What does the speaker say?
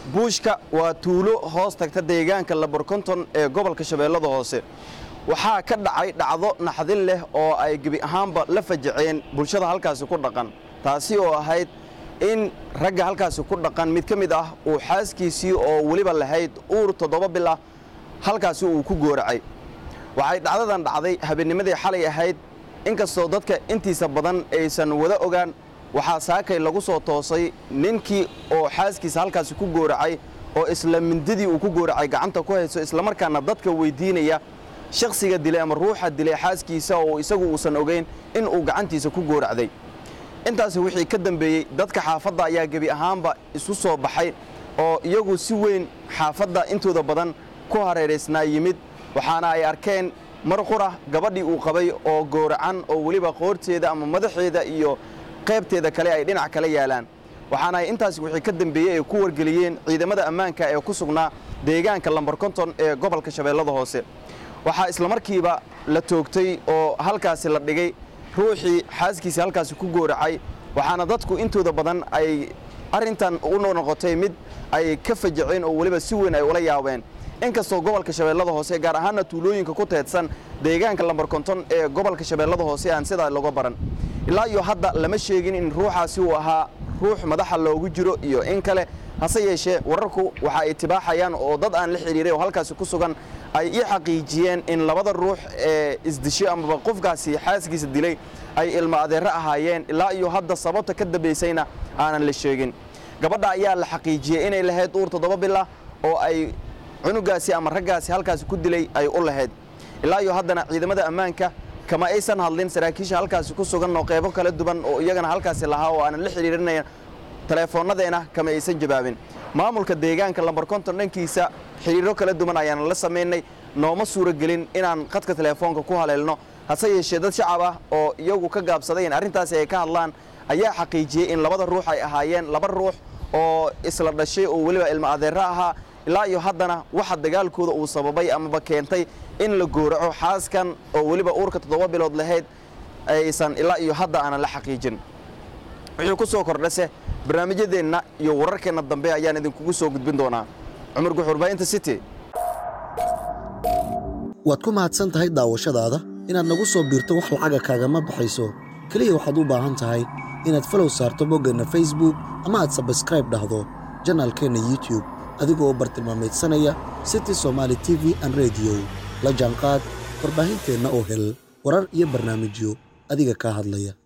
buushka waa tuulo hoos tagta deegaanka laborkonton ee gobolka shabeellada hoose waxaa ka dhacay dhacdo naxdin leh oo ay gebi ahaanba la fajaceen bulshada halkaasi ku dhaqan taasi oo ahayd in ragga halkaasi ku dhaqan mid ka mid ah uu xaaskiisii oo weliba lahayd uur toddoba bil ah halkaasi uu ku gooracay waxay dhacdadan dhacday habeennimadii xalay ahayd inkastoo dadka intiisa badan aysan wada ogaan waxaa saakay lagu soo toosay ninkii oo xaaskiisa halkaasi ku gooracay oo isla mindidii uu ku gooracay gacanta ku hayso islamarkaana dadka weydiinaya shakhsiga dilay ama ruuxa dilay xaaskiisa oo isagu uusan ogeyn in uu gacantiisa ku gooracday intaasi wixii ka dambeeyey dadka xaafadda ayaa gebi ahaanba isu soo baxay oo iyagu si weyn xaafadda intooda badan ku hareeraysnaa yimid waxaana ay arkeen mar qura gabadhii uu qabay oo gooracan oo weliba qoorteeda ama madaxeeda iyo qaybteeda kale ay dhinac kala yaalaan waxaana ay intaasi wixii ka dambeeyey ay ku wargeliyeen ciidamada ammaanka ee ku sugnaa deegaanka lambar konton ee gobolka shabeellada hoose waxaa islamarkiiba la toogtay oo halkaasi la dhigay ruuxii xaaskiisii halkaasi ku gooracay waxaana dadku intooda badan ay arrintan u noqotay mid ay ka fajaceen oo weliba si weyn ay ula yaabeen inkastoo gobolka shabeellada hoose gaar ahaana tuulooyinka ku teedsan deegaanka lambar konton ee gobolka shabeellada hoose aan sidaa loga baran ilaa iyo hadda lama sheegin in ruuxaasi uu ahaa ruux madaxa loogu jiro iyo in kale hase yeeshee wararku waxa ay tibaaxayaan oo dad aan la xidhiiray oo halkaasi ku sugan ay ii xaqiijiyeen in labada ruux ee isdisho amaba qofkaasi xaaskiisa dilay ay ilmo adeero ahaayeen ilaa iyo hadda sababta ka dambaysayna aanan la sheegin gabadha ayaa la xaqiijiyey inay lahayd uur toddoba bila oo ay cunugaasi ama raggaasi halkaasi ku dilay ay u lahayd ilaa iyo haddana ciidamada ammaanka kama aysan hadlin saraakiisha halkaasi ku sugan oo qeybo kala duwan oo iyagana halkaasi lahaa oo aanan la xidhiirinayn teleefoonnadeena kama aysan jawaabin maamulka deegaanka lambar konton dhankiisa xidhiiro kala duwan ayaana la samaynay nooma suuragelin inaan khadka teleefoonka ku haleelno hase yeeshee dad shacab ah oo iyagu ka gaabsaday in arrintaasi ay ka hadlaan ayaa xaqiijiyey in labada ruux ay ahaayeen laba ruux oo isla dhashay oo weliba ilmo adeero ahaa ilaa iyo haddana waxa dagaalkooda uu sababay amaba keentay in la gooraco xaaskan oo weliba uurka toddoba bilood lahayd aysan ilaa iyo hadda aanan la xaqiijin wixii ku soo kordhase barnaamijyadeenna iyo wararkeenna dambe ayaan idinkugu soo gudbin doonaa cumar guxurbaahinta city waad ku mahadsan tahay daawashadaada inaad nagu soo biirto wax lacaga kaagama baxayso keliya waxaad u baahan tahay inaad falow saarto boggeenna facebook ama aad sabskraib dhahdo janaalkeenna youtube adigoo bartilmaamaydsanaya city somaali t v an rediyo la jaanqaad warbaahinteenna oo hel warar iyo barnaamijyo adiga kaa hadlaya